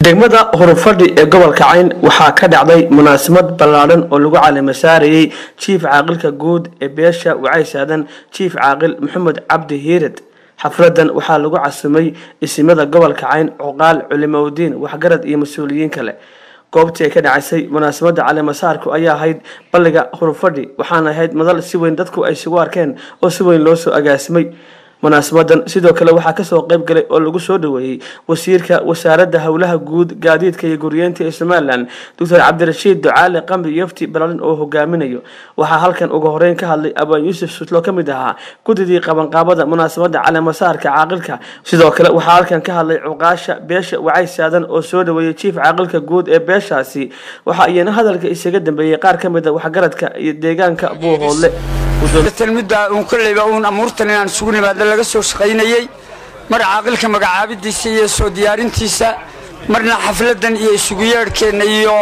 degmada horufadhi ee gobolka cayn waxaa ka dhacday munaasabad ballaadhan oo lagu caalamo saarayey jiif caaqilka guud ee beesha wacaysaadan jiif caaqil maxamed cabdi hiired xafladan waxaa lagu casumay isimada gobolka cayn cuqaal culimowdiin waxgarad iyo mas-uuliyiin kale goobtii ay ka dhacaysay munaasabada caleemasaarku ayaa ahayd balliga hurufadhi waxaana ahayd madal si weyn dadku ay isugu arkeen oo si weyn loo soo agaasimay munaasabadan sidoo kale waxaa kasoo qayb galay oo lagu soo dhaweeyey wasiirka wasaaradda howlaha guud gaadiidka iyo guryeenta ee somalilan doctor cabdirashiid ducaale qambi yofti balalin oo hogaaminayo waxaa halkan ugu horeyn ka hadlay abaan yuusuf sutlo ka mid ahaa gudidii qabanqaabada munaasabada caleemasaarka caaqilka sidoo kale waxaa halkan ka hadlay cuqaasha beesha wacay saadan oo soo dhaweeyey jiif caaqilka guud ee beeshaasi waxa iyana hadalka isaga dambeeyey qaar ka mid a waxgaradka iyo deegaanka buuhoodle midda uun kolleyba uun amuurtan inaan isugu nimaadna laga soo shaqaynayey mar caaqilka magacaabidiisa iyo soo diyaarintiisa marna xafladan iyo isugu yeedhkeenna iyo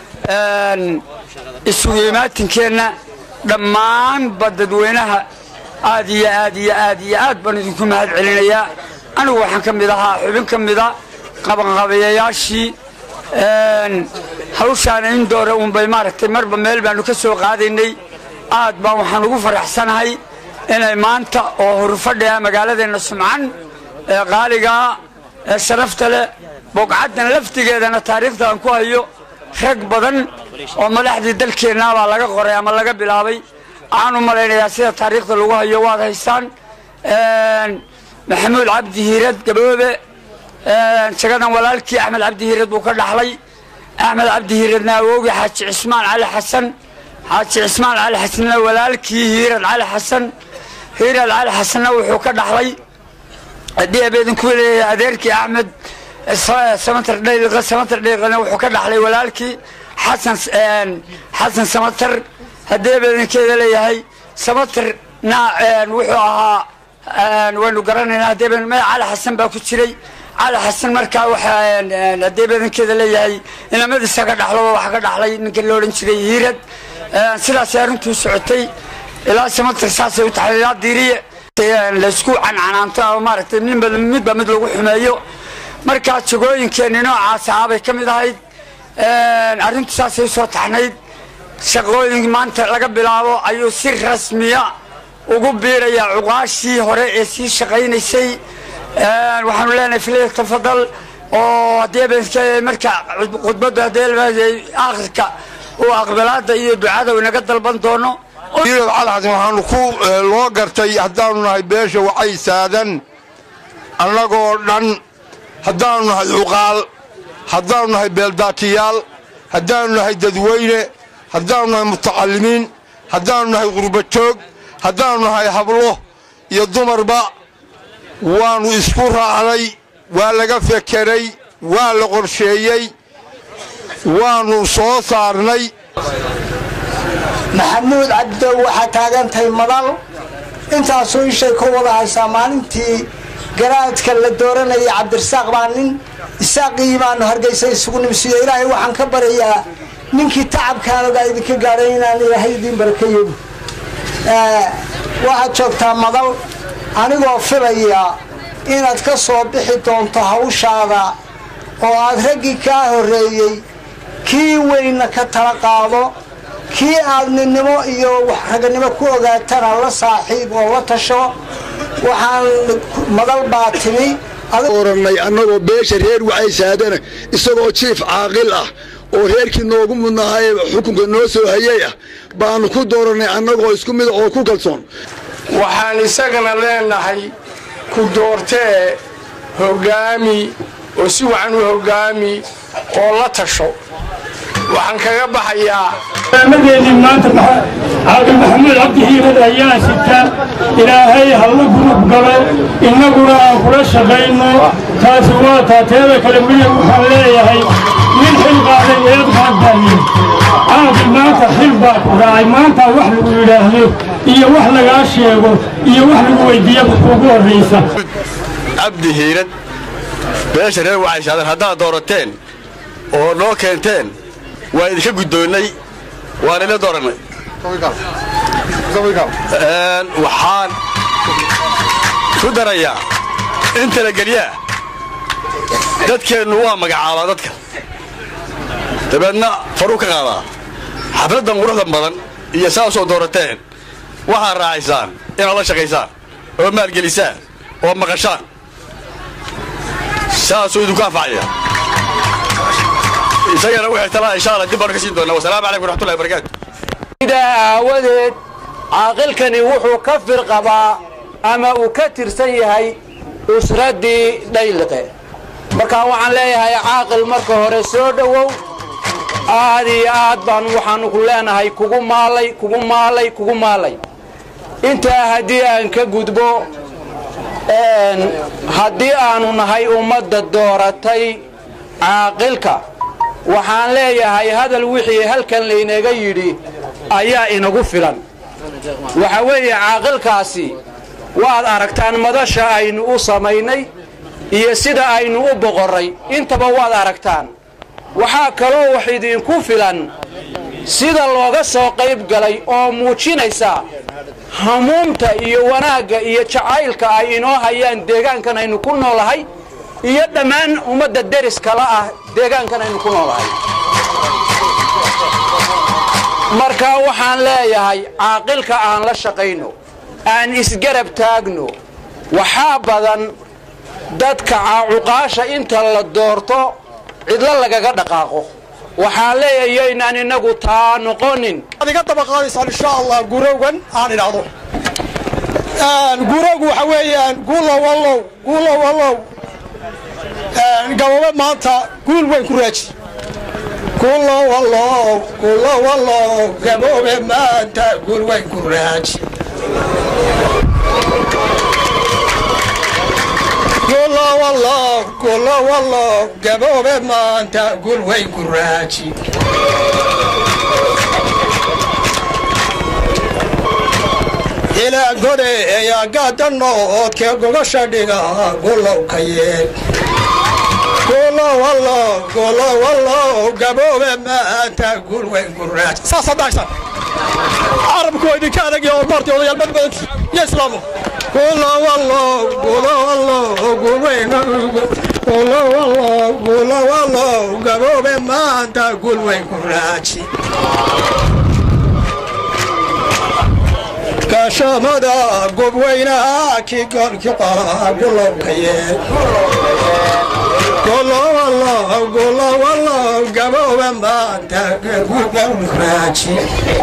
isugu imaatinkeenna dhammaanba dadweynaha aad iyo aad iyo aad iyo aad baan idinku mahad celinayaa anigu waxaan ka mid ahaa xubin ka mida qabanqabayayaashii hawshaana in doore uunbay maaragtay marba meel baanu ka soo qaadaynay aad baan waxaan ugu faraxsanahay inay maanta oo hurufadhi ah magaaladeenna sumcan ee qaaligaa ee sharafta leh bogcaddan laftigeedana taariikhda aan ku hayo rag badan oo madaxdii dalkeenna baa laga qoray ama laga bilaabay waxaan u malaynayaa sida taariikhda lagu hayo waad haysaan maxamuud cabdi hiirad gaboobe jagadan walaalkii axmed cabdi hiirad buu ka dhaxlay axmed cabdi hiiradna awoogi xaaji cismaan cali xasan xaaji cismaan cali xasanna walaalkii hiirad cali xasan hiirad cali xasanna wuxuu ka dhaxlay haddii abeedinku leeyahay adeerkii axmed samatar dhayliqa samatar dhayliqana wuxuu ka dhaxlay walaalkii xasan xasan samatar haddii abeedinkeeda leeyahay samatarna wuxuu ahaa waynu garanaynaa haddii abeedin maya cali xasan baa ku jiray cali xasan markaa waxaa haddii abeedinkeeda leeyahay inamadiisa ka dhaxloba waxaa ka dhaxlay ninka la odhan jiray hiirad sidaasay arrintuu socotay ilaa samatar saasay u taxay ilaa diiriye laysku cancanaanto ama maaragtay ninba midba mid lagu xumeeyo markaa jagooyinkeenni noocaas ahaabay ka mid ahayd arrintu saasay usoo taxnayd shaqooyin maanta laga bilaabo ayuu si rasmiya ugu biirayaa cuqaashii hore ee sii shaqaynaysay waxaanu leenahay filaya tafadal oo haddii marka khudbaddu haddii aakhirka uu aqbalaada iyo ducada inaga dalban doono hiirad calxasan waxaanu ku loo gartay haddaanu nahay beesha wacay saadan annagoo dhan haddaanu nahay cuqaal haddaanu nahay beeldaatiyaal haddaanu nahay dadweyne haddaanu nahay mutacallimiin haddaanu nahay qurbajoog haddaanu nahay hablo iyo dumarba waannu isku raacnay waa laga fekeray waa la qorsheeyey waannu soo saarnay maxamuud cabdow waxaa taagantahay madal intaasuu ishay ka wada haysaa maalintii garaadka la dooranayay cabdirasaaq baa nin isaaqii baanu hargaysa isugu nimsiiyo ilaahay waxaan ka baryayaa ninkii tacabkaanagaa idinka gaadhay inaan ilaahay idiin barakayedu waxaad joogtaa madal anigoo filaya inaad ka soo bixi doonto hawshaada oo aad raggii kaa horreeyey kii weynna ka tala qaado kii aad ninnimo iyo raganimo ku ogaatana la saaxiib oo la tasho waxaan madal baa timi orannay annagoo beesha reer wacaysaadana isagoo jiif caaqil ah oo reerkii noogu mudnahaye xukunka noo soo hayay ah baanu ku doorannay annagoo isku mida oo ku kalsoon waxaan isagana leenahay ku doortee hoggaami oo si wacan u hoggaami oo la tasho waxaan kaga baxayaa madeedii maanta caaqil maxamuud cabdi hiirad ayaa sita ilaahay halla gurub galo innaguna aan kula shaqayno taasi waa taateeda kale midig waxaan leeyahay nin xil qaaday eed qaadbaaliye caaqil maanta xil baa ku raacay maanta wax lagu yidhaahdo iyo wax lagaa sheego iyo wax lagu weydiiya ugu horraysa cabdi hiirad beesha reer wacaysaadan haddaad doorateen oo noo keenteen waa idinka guddoonnay waan ila doorannay waxaan ku darayaa in talagelyaa dadkeennu waa magacaabaa dadka dabeedna faruu ka qaadaa xafladdan quruxda badan iyo saa soo doorateen waxaad raacaysaan inaad la shaqaysaan oo maalgelisaan oo maqashaan saasuu idinku anfacaya isagana waxay talaa insha alla dib baanu ka siin doonaa wasalaamu calaykum waraxmatullahi wabarakaatu sidaa aawadeed caaqilkani wuxuu ka firqabaa ama uu ka tirsan yahay usraddii dhayliqe markaa waxaan leeyahay caaqil marka hore soo dhowow aad iyo aad baan waxaanu ku leenahay kugu maalay kugu maalay kugu maalay intaa haddii aan ka gudbo haddii aanu nahay ummadda dooratay caaqilka waxaan leeyahay hadal wixii halkan laynaga yidhi ayaa inagu filan waxa weeye caaqilkaasi waad aragtaan madasha aynu u samaynay iyo sida aynu u boqorray intaba waad aragtaan waxaa kaloo wax idinku filan sida looga soo qayb galay oo muujinaysa hamuumta iyo wanaagga iyo jacaylka ay inoo hayaan deegaankan aynu ku noolahay iyo dhammaan ummadda deriskala ah deegaankan aynu ku noolahay marka waxaan leeyahay caaqilka aan la shaqayno aan isgarab taagno waxaa badan dadka caacuqaasha inta la doorto cidlo lagaga dhaqaaqo waxaan leeyahay yaynaan innagu taa noqonin ad iga daba qaadaysaan insha allah gurowgan aan idhaahdo gurowgu waxa weeyaan guulow allow guulow allow gabobe maanta guul weyn ku raaji guulow allow guulow allow gaboobe maanta guul weyn ku raaji guulow allow guulow allow gaboobe maanta guul weyn ku raaji ilaa gode eyaa gaadano oodkee gogasha dhiga gulow ka yeel gulow allow gulow allow gaboobe maanta guul weyn ku raaji saas haddaaysan carabku waa idinka adag oo marti odayaal mad badanti iyo islaamu gulow allow gulow allow guul weyn gulow allow gulow allow gaboobe maanta guul weyn ku raaji gaashaamada gobweynaha kii goolki qolaa gulowka yeel gulowallow gulowallow gabooba maanta guraaji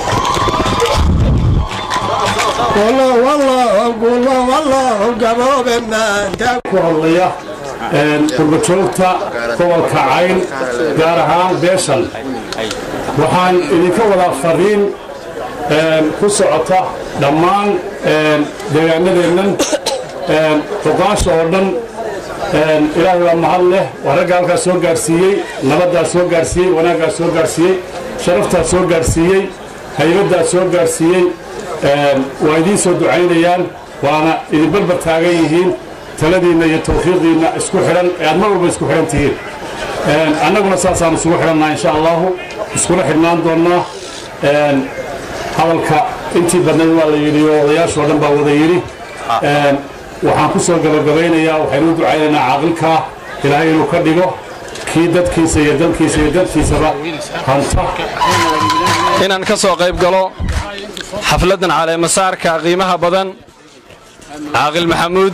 gulowallow gulowallow gabooba maanta ku hadlaya qurbajoogta gobolka cayn gaar ahaan beeshan waxaan idinka wadaa fariin ku socota dhammaan deegaanadeennan xuqaasha oo dhan ilaahay waa mahad leh waa ragga halkaas soo gaarsiiyey nabaddaas soo gaarsiiyey wanaaggaas soo gaarsiiyey sharaftaas soo gaarsiiyey haybaddaas soo gaarsiiyey waa idiin soo ducaynayaan waana idin barbar taagan yihiin taladiinna iyo tawfiiqdiinna isku xidhan ee aad mar walba isku xidhan tihiin annaguna saasaan isugu xidhannaa insha allahu iskula xidhnaan doonnaa hadalka intii badnayd waa la yidhi oo odayaashoo dhan baa wada yidhi waxaan ku soo gabagabaynayaa waxaynu u ducaynaynaa caaqilkaa ilaahay inuu ka dhigo kii dadkiisa iyo dalkiisa iyo dadkiisaba hanta inaan ka soo qayb galo xafladdan caleemasaarka qiimaha badan caaqil maxamuud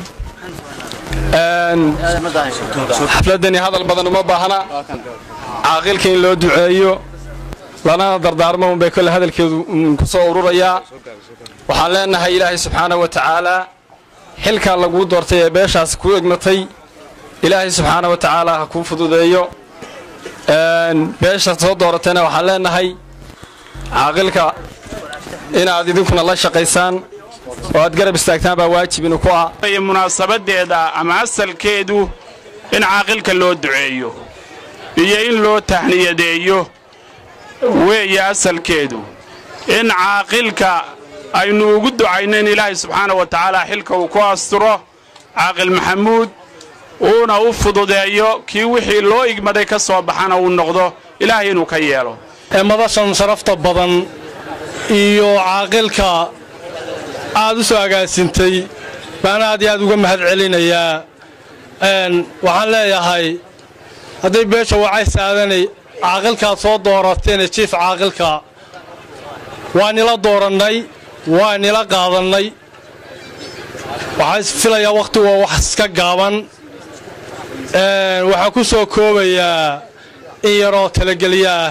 xafladdani hadal badan uma baahna caaqilka in loo duceeyo lanana dardaarmo unbay kole hadalkeedu ku soo ururayaa waxaan leenahay ilaahay subxaanah wa tacaalaa xilkaa laguu doortay ee beeshaas kuu egmatay ilaahay subxaana wa tacaala ha kuu fududeeyo beesha soo dooratayna waxaan leenahay caaqilka inaad idinkuna la shaqaysaan oo aad garab istaagtaan baa waajib inu ku ah munaasabadeeda ama asalkeedu in caaqilka loo duceeyo iyo in loo tahniyadeeyo weeye asalkeedu in caaqilka aynu ugu ducayno in ilaahay subxaana wa tacaala xilka uu ku asturo caaqil maxamuud uuna u fududeeyo kii wixii loo igmaday ka soo baxana uu noqdo ilaahay inuu ka yeelo madashan sharafta badan iyo caaqilka aad u soo agaasintay baan aad iyo aad uga mahad celinayaa waxaan leeyahay hadday beesha wacays aadanay caaqilkaad soo doorateene jiif caaqilka waa nila doorannay waa nila qaadannay waxaa isfilayaa wakhti waa wax iska gaaban waxaan ku soo koobayaa in yaroo talagelya ah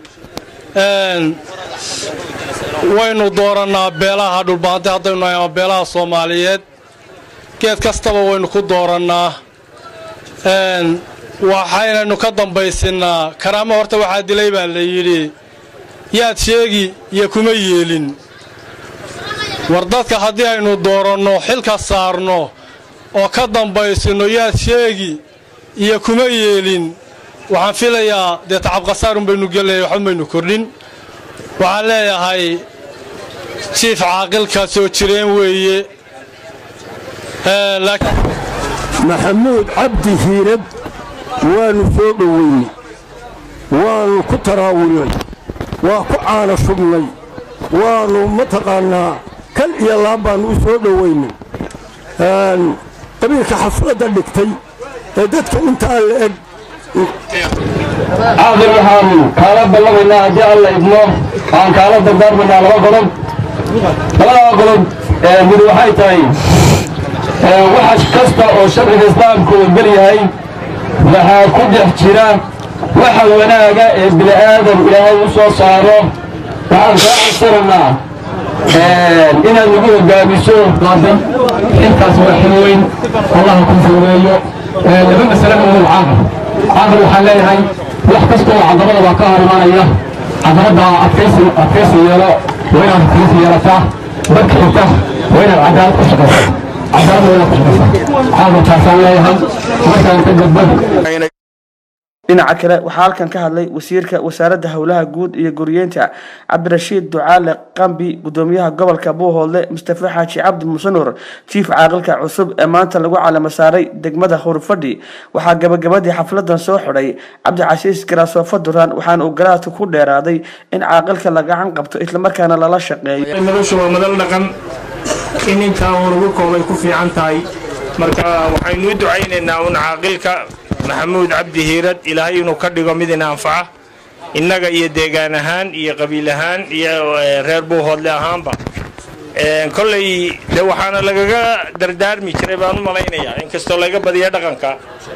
waynu doorannaa beelaha dhulbaante haddaynu nahay ama beelaha soomaaliyeed geed kastaba waynu ku doorannaa waxaynaynu ka dambaysinnaa karaamo horta waxaa dilay baa la yidhi yaad sheegi iyo kuma yeelin war dadka haddii aynu dooranno xilka saarno oo ka dambaysinno yaad sheegi iyo kuma yeelin waxaan filayaa dee tacabkhasaarun baynu gelaya waxba maynu kordhin waxaan leeyahay jiif caaqilka soo jireen weeye maxamuud cabdi hiirad waannu soo dhoweynay waannu ku taraawulnay waa ku caana shubnay waannu mataqaannaa kal iyo laab baannu u soo dhoweynay qabiilka xafladda dhigtay ee dadka intaa la eg caaqil waxaanu kaala ballamaynaa haddii alla idmo waxaan kaala dardaarmaynaa laba qodob labadaa qodob mid waxay tahay wax kasta oo sharciga islaamku ogol yahay waxaa ku dhex jira waxa wanaaga ee bini'aadam ilaahay u soo saaro waxaan kaa codsanaynaa inaad nagu hogaamiso intaas waa xil weyn allaha ku fuudeeyo laba masale umul caaqil caaqil waxaan leeyahay wax kastoo cadamada baa ka hor imanaya cadamada adkaysi yeelo waa inaad adkaysi yeelataa dadka xigta waa inaad cadaalad ku shaqaysaa cadaalad waa inaad ku shaqaysaa caaqil taasaan leeyahay markaan ka gudbo dhinaca kale waxaa halkan ka hadlay wasiirka wasaaradda howlaha guud iyo guryeynta cabdirashiid ducaale qambi gudoomiyaha gobolka buuhoodle mustafa xaaji cabdi musanur jiif caaqilka cusub ee maanta lagu calamo saaray degmada hurfadhi waxaa gabagabadii xafladan soo xidhay cabdicasiis garaasoofa duraan waxaana uu garaadka ku dheeraaday in caaqilka la gacan qabto islamarkaana lala shaqeeyo madashu waa madal dhaqan in intaa uu lagu koobay ku fiican tahay marka waxaynu u ducaynaynaa un caaqilka maxamuud cabdi hiirad ilaahay inuu ka dhigo mid ina anfaca innaga iyo deegaan ahaan iyo qabiil ahaan iyo reer buuhoodle ahaanba kolley de waxaana lagaga dardaarmi jiray baan u malaynayaa inkastoo laga badiya dhaqanka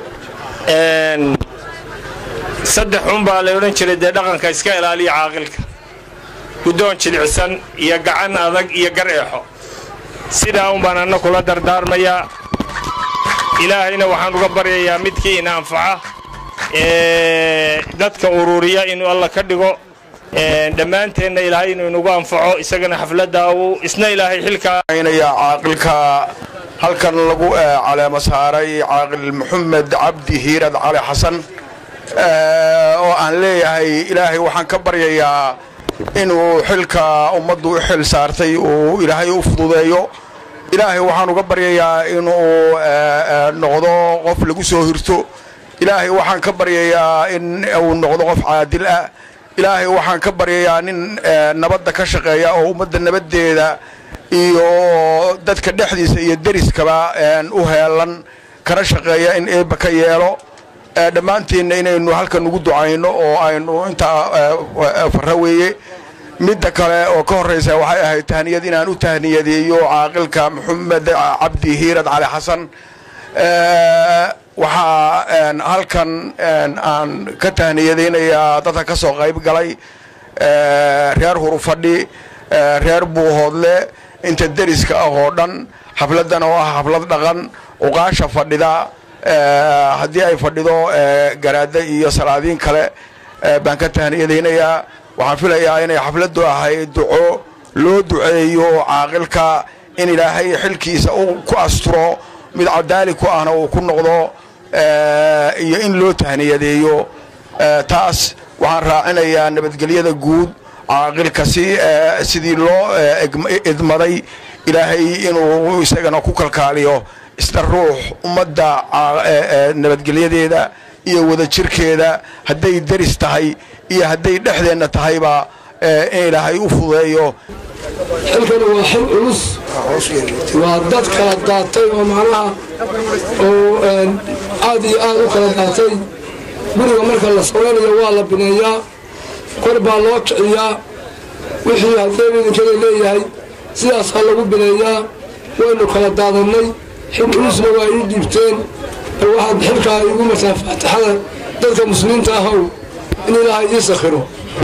saddex un baa la odhan jiray dee dhaqanka iska ilaaliya caaqilka guddoon jilicsan iyo gacan adag iyo gar eexo sidaa un baan anna kula dardaarmayaa ilaahayna waxaan uga baryayaa midkii ina anfaca dadka ururiya inuu alla ka dhigo dhammaanteenna ilaahay inuu inagu anfaco isagana xafladda uu isna ilaahay xilkaa caaqilka halkan lagu caleemo saaray caaqil maxamed cabdi hiirad cali xasan oo aan leeyahay ilaahay waxaan ka baryayaa inuu xilka ummaddu u xil saartay uu ilaahay u fududeeyo ilaahay waxaan uga baryayaa inuu noqdo qof lagu soo hirto ilaahay waxaan ka baryayaa in uu noqdo qof caadil ah ilaahay waxaan ka baryayaa nin nabadda ka shaqeeya oo ummadda nabaddeeda iyo dadka dhexdiisa iyo deriskaba u heelan kana shaqeeya in eebba ka yeelo dhammaanteenna inaynu halkan ugu ducayno oo aynu intaa farra weeye midda kale oo ka horraysa waxay ahayd tahniyad inaan u tahniyadeeyo caaqilka maxamed cabdi hiirad cali xasan waxaa halkan aan ka tahniyadaynayaa dadka ka soo qayb galay reer hurufadhi reer buuhoodle inta deriska ah oo dhan xafladdan oo ah xaflad dhaqan uqaasha fadhida haddii ay fadhido garaadda iyo salaadiin kale baan ka tahniyadaynayaa waxaan filayaa inay xafladdu ahayd duco loo duceeyo caaqilka in ilaahay xilkiisa uu ku asturo mid cadaali ku ahna uu ku noqdo iyo in loo tahniyadeeyo taas waxaan raacinayaa nabadgelyada guud caaqilka si sidii loo idmaday ilaahay inuu isagana ku kalkaaliyo isna ruux ummadda nabadgelyadeeda iyo wadajirkeeda hadday deris tahay iyo hadday dhexdeenna tahayba in ilaahay u fudeeyo xilkan waa xil culus waa dad kala daatay oo macnaha oo aad iyo aad u kala daatay guriga marka la samaynayo waa la bineeyaa kor baa loo kiciyaa wixii haddee idinkada leeyahay sidaasaa lagu bineeyaa waynu kala daadannay xil culusna waa ii dhiibteen oo waxaad xilkaa iigu martaa faatixada dadka muslimiinta ahow in ilaahay ii sakhiro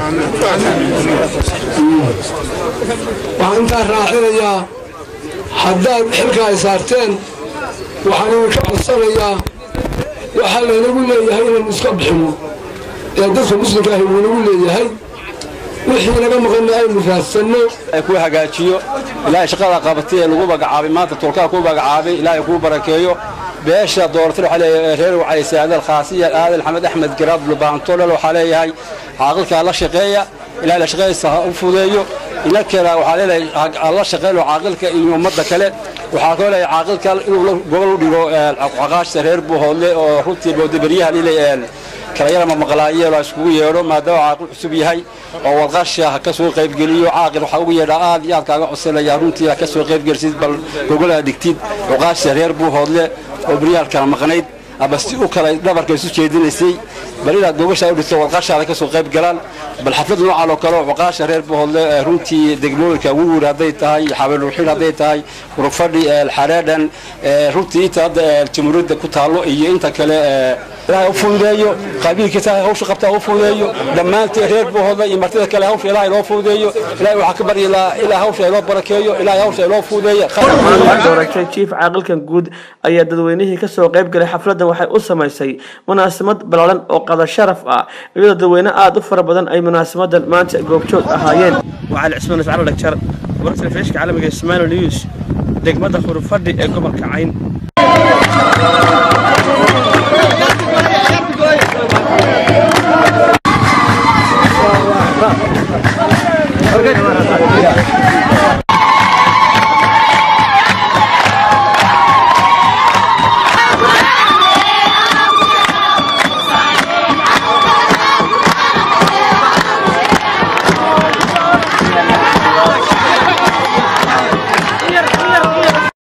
waxaan intaa raacinayaa haddaad xilka ay saarteen waxaan idinka codsanayaa waxaa laynagu leeyahay inaynu iska bixinno ee dadka muslimka ahi wuu nagu leeyahay wixii naga maqanna aynu raadsanno ku hagaajiyo ilaahay shaqada qabatay ee lagu magacaabay maanta tolkaa ku magacaabay ilaahay kuu barakeeyo beesha dooratay waxaa leeyahay reer wacayse adal khaasiya aadal xamed axmed garaad bulbaantolal waxaa leeyahay caaqilkaa la shaqeeya ilaahay la shaqeeysa ha u fudeeyo inankana waxaa leeyahay la shaqeyno caaqilka iyo ummadda kale waxaa kaloo leeyahay caaqilka inuu gobol u dhigo caqaashta reer buuhoodle oo runtii bowdaberyaha lile kala yarama maqlaayee la iskugu yeedho maadaama caaqil cusub yahay oo wadqasha ha ka soo qaybgeliyo caaqil waxaa ugu yeedhaa aad iyo aad kaaga codsanaya runtii ha ka soo qaybgelisid bal gogolaa dhigtid cuqaashta reer buuhoodle oo beryaal kala maqnayd aba si u kala dhabarka isu jeedinaysay bal inaad gogashaa u dhigto wadqashaada ka soo qayb galaan bal xaflad noocan oo kale oo cuqaasha reer buuhoodle runtii degmooyinka wuwur hadday tahay xabeelruuxin hadday tahay urufadhi xareedhan runtii inta hadda jamhuuriyadda ku taallo iyo inta kale ilaahay u fududeeyo qabiilkiisa hawsha qabta u fududeeyo dhammaantii reer buuhoodle iyo martida kale hawsha ilaahay loo fududeeyo ilaahay waxaa ka baryi lahaa ilaa hawsha loo barakeeyo ilaahay hawsha loo fududeeyo dooratay jiif caaqilkan guud ayaa dadweynihii kasoo qayb galay xafladdan waxay u samaysay munaasabad ballaaran oo qada sharaf ah iyadoo dadweyne aada u fara badan ay munaasamadan maanta goobjoog ahaayeen waxaa la cismaan iscala dhagjar wararka telefishka caalamiga ismail news degmada khurufadhi ee gobolka cayn